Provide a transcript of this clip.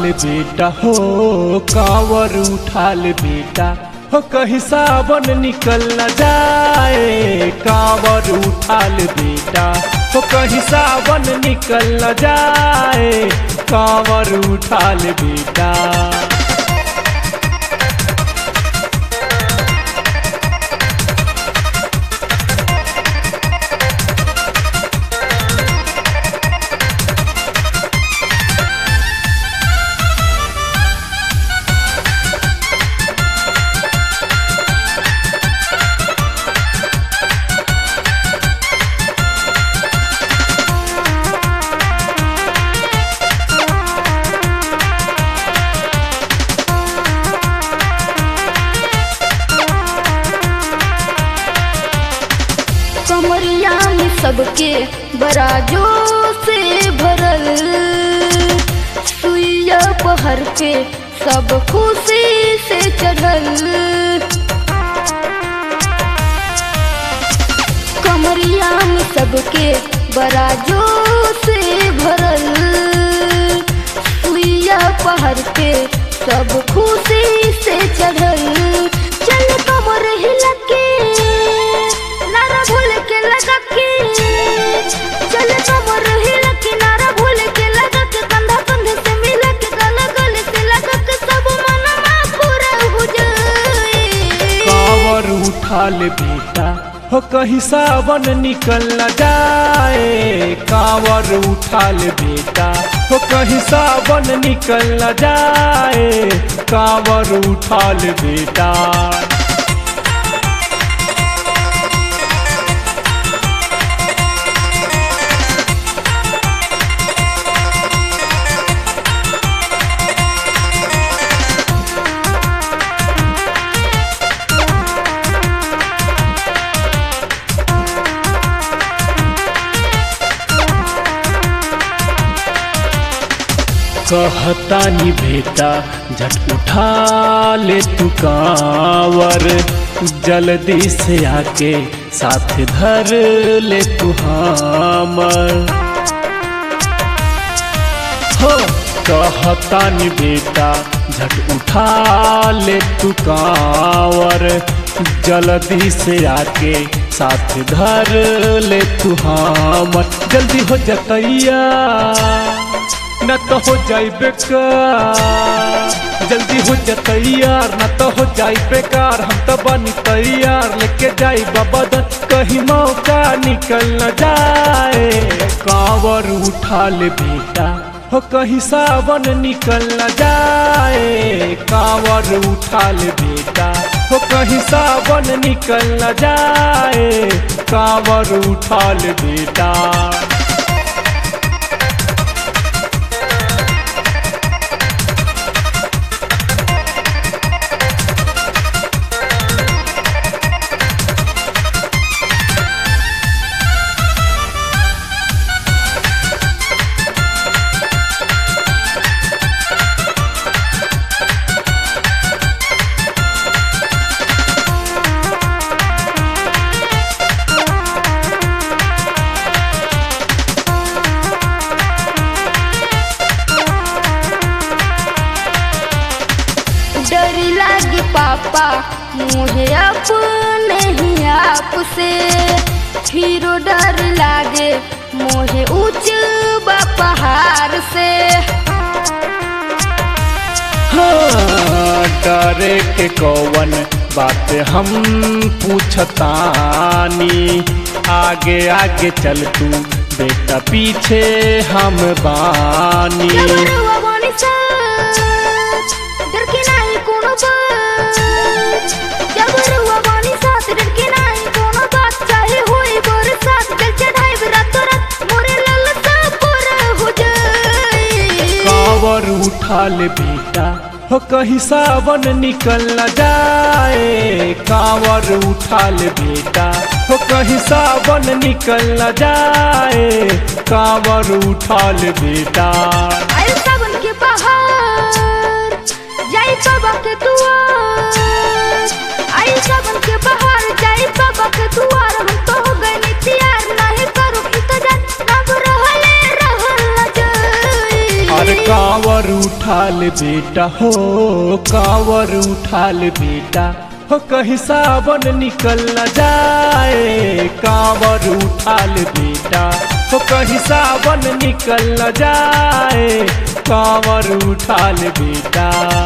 ले बेटा हो कांवर उठा ले बेटा हो कहीं सावन निकल न जाए कांवर उठा ले बेटा हो कहीं सावन निकल न जाए कांवर उठा ले बेटा कमरिया में सबके बराजो से भरल सुइया पहर पे सब खुशी से चढ़ल कमरिया में सबके बराजो से भरल सुइया पहर पे सब खुशी से चढ़ल चल कमर हिला के नारा भूल के लगा के चल कमर हिला के नारा भूल के लगा के कंधा कंधे से मिला के गला गले से लगा के सब मनमा पूरा हो जाए कांवर उठा ले बेटा हो कहीं सावन निकल न जाए कांवर उठा ले बेटा हो कहीं सावन निकल न जाए कांवर उठा ले बेटा कहता नी बेटा झट उठा ले तू कांवर जल्दी से आके साथ धर ले तू हमर हो कहता नी बेटा झट उठा ले तू कांवर जल्दी से आके साथ धर ले तू हमर जल्दी हो जतैया न तो हो जाई बेकार जल्दी हो जा तैयार न तो हो जाई बेकार हम तो बनी तैयार लेके जाई बाबा कहीं मौका निकल न जाए कांवर उठा ले बेटा हो कहीं सावन निकल न जाए कांवर उठा ले बेटा हो कहीं सावन निकल न जाए कांवर उठा ले बेटा डर लागे पापा मुझे अपने ही आप से फिरो डर लागे मुझे ऊंच बा पहाड़ से हाँ, डरे के कौवन बात हम पूछतानी आगे आगे चल तू बेटा पीछे हम बानी जबरवा बानी साथ, डर के नाही कोनो बात जबरवा बानी साथ, डर के नाही कोनो बात चाहे होई बरसात जल चढ़ाई रातों रात मोरे ललसा पूरा हो जाए कांवर उठा ले बेटा हो कहीं सावन निकल न जाए कांवर उठा ले बेटा हो कहीं सावन निकल न जाए कांवर उठा ले बेटा आयल सावन के बहार जाई बाबा के दुआर आयल सावन के बहार जाई बाबा के दुआर हम तो हो गए नी तैयार नहीं करो इंतजार रब रहले रहल जाई अरे कांवर उठा उठाल बेटा हो कांवर उठाल बेटा हो कहीं सावन निकल न जाए कांवर उठाल बेटा हो कहीं सावन निकल न जाए कांवर उठाल बेटा